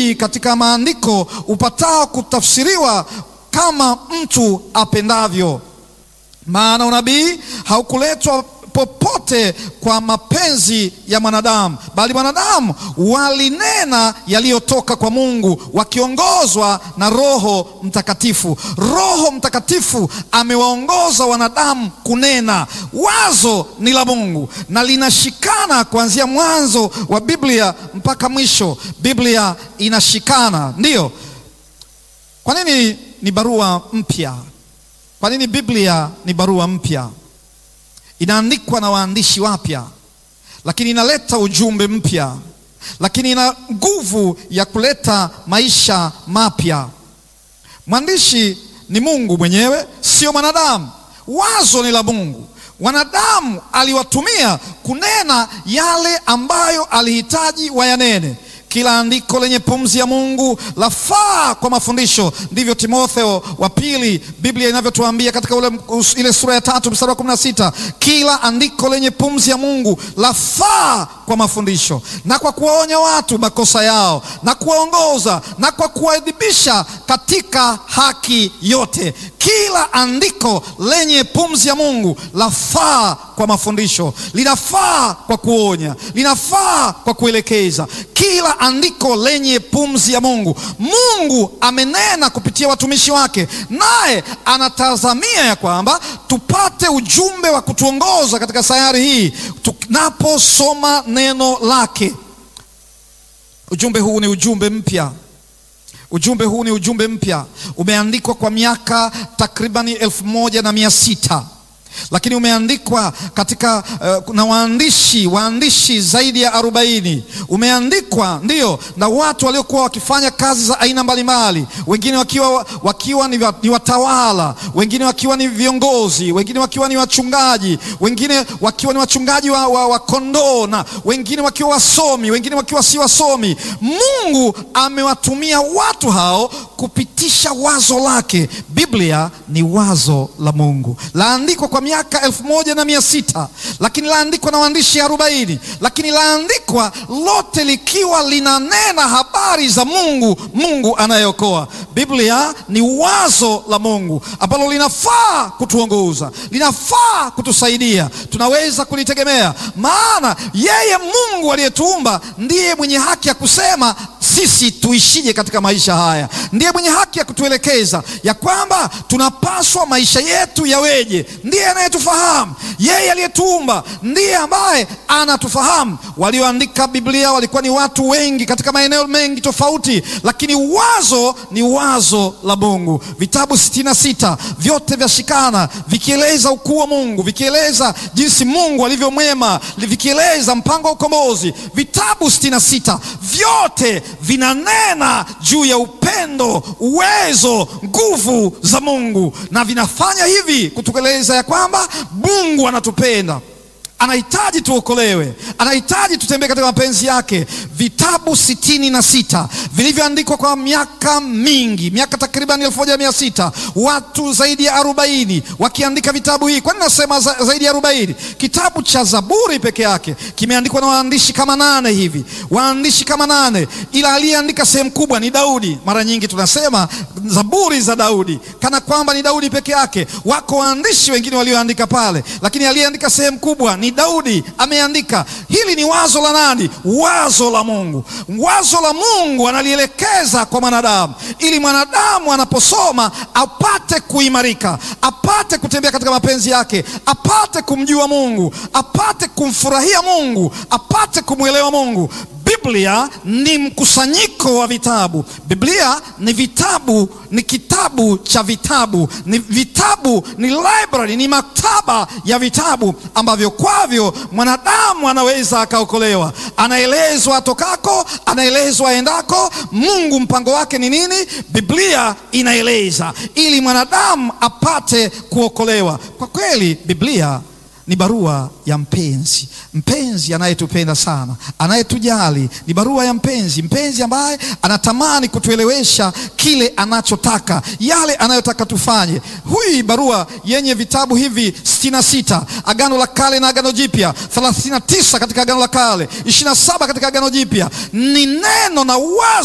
unabii katika maandiko upatao kutafsiriwa kama mtu apendavyo. Maana unabii haukuletwa popote kwa mapenzi ya mwanadamu, bali wanadamu walinena yaliyotoka kwa Mungu wakiongozwa na Roho Mtakatifu. Roho Mtakatifu amewaongoza wanadamu kunena. Wazo ni la Mungu na linashikana kuanzia mwanzo wa Biblia mpaka mwisho. Biblia inashikana, ndiyo. Kwa nini ni barua mpya? Kwa nini Biblia ni barua mpya? Inaandikwa na waandishi wapya, lakini inaleta ujumbe mpya, lakini ina nguvu ya kuleta maisha mapya. Mwandishi ni Mungu mwenyewe, sio mwanadamu. Wazo ni la Mungu. Wanadamu aliwatumia kunena yale ambayo alihitaji wayanene. Kila andiko lenye pumzi ya Mungu lafaa kwa mafundisho, ndivyo Timotheo wa pili Biblia inavyotuambia katika ule, ile sura ya tatu mstari wa kumi na sita kila andiko lenye pumzi ya Mungu lafaa kwa mafundisho na kwa kuwaonya watu makosa yao na kuwaongoza na kwa kuwaadhibisha katika haki yote. Kila andiko lenye pumzi ya Mungu lafaa kwa mafundisho, linafaa kwa kuonya, linafaa kwa kuelekeza. Kila andiko lenye pumzi ya Mungu, Mungu amenena kupitia watumishi wake, naye anatazamia ya kwamba tupate ujumbe wa kutuongoza katika sayari hii tunaposoma neno lake. Ujumbe huu ni ujumbe mpya. Ujumbe huu ni ujumbe mpya, umeandikwa kwa miaka takribani elfu moja na mia sita lakini umeandikwa katika uh, na waandishi waandishi zaidi ya arobaini. Umeandikwa ndiyo na watu waliokuwa wakifanya kazi za aina mbalimbali, wengine wakiwa, wakiwa ni, ni watawala, wengine wakiwa ni viongozi, wengine wakiwa ni wachungaji, wengine wakiwa ni wachungaji wa, wa, wa kondoo, na wengine wakiwa wasomi, wengine wakiwa si wasomi. Mungu amewatumia watu hao kupitisha wazo lake. Biblia ni wazo la Mungu, laandikwa kwa miaka elfu moja na mia sita lakini laandikwa na waandishi arobaini lakini laandikwa lote likiwa linanena habari za Mungu, Mungu anayeokoa. Biblia ni wazo la Mungu ambalo linafaa kutuongoza, linafaa kutusaidia, tunaweza kulitegemea, maana yeye Mungu aliyetuumba ndiye mwenye haki ya kusema sisi tuishije katika maisha haya. Ndiye mwenye haki ya kutuelekeza ya kwamba tunapaswa maisha yetu yaweje. Ndiye anayetufahamu. Yeye aliyetuumba ndiye ambaye anatufahamu. Walioandika Biblia walikuwa ni watu wengi katika maeneo mengi tofauti, lakini wazo ni wazo la Mungu. Vitabu sitini na sita vyote vyashikana vikieleza ukuu wa Mungu, vikieleza jinsi Mungu alivyo mwema, vikieleza mpango wa ukombozi. Vitabu sitini na sita vyote vinanena juu ya upendo, uwezo, nguvu za Mungu, na vinafanya hivi kutueleza ya kwamba Mungu anatupenda, anahitaji tuokolewe, anahitaji tutembee katika mapenzi yake. Vitabu sitini na sita vilivyoandikwa kwa miaka mingi, miaka takriban elfu moja mia sita watu zaidi ya arobaini wakiandika vitabu hii. Kwa nini nasema za, zaidi ya arobaini? Kitabu cha Zaburi peke yake kimeandikwa na waandishi kama nane hivi, waandishi kama nane, ila aliyeandika sehemu kubwa ni Daudi. Mara nyingi tunasema Zaburi za Daudi kana kwamba ni Daudi peke yake. Wako waandishi wengine walioandika pale, lakini aliyeandika sehemu kubwa ni Daudi ameandika. Hili ni wazo la nani? Wazo la Mungu. Wazo la Mungu analielekeza kwa mwanadamu, ili mwanadamu anaposoma apate kuimarika, apate kutembea katika mapenzi yake, apate kumjua Mungu, apate kumfurahia Mungu, apate kumwelewa Mungu. Biblia ni mkusanyiko wa vitabu. Biblia ni vitabu, ni kitabu cha vitabu, ni vitabu, ni library, ni maktaba ya vitabu ambavyo kwavyo mwanadamu anaweza akaokolewa. Anaelezwa atokako, anaelezwa aendako. Mungu mpango wake ni nini? Biblia inaeleza ili mwanadamu apate kuokolewa. Kwa kweli Biblia ni barua ya mpenzi, mpenzi anayetupenda sana, anayetujali. Ni barua ya mpenzi, mpenzi ambaye anatamani kutuelewesha kile anachotaka, yale anayotaka tufanye. Hii barua yenye vitabu hivi sitini na sita, Agano la Kale na Agano Jipya, 39 katika Agano la Kale, 27 katika Agano Jipya, ni neno na wazo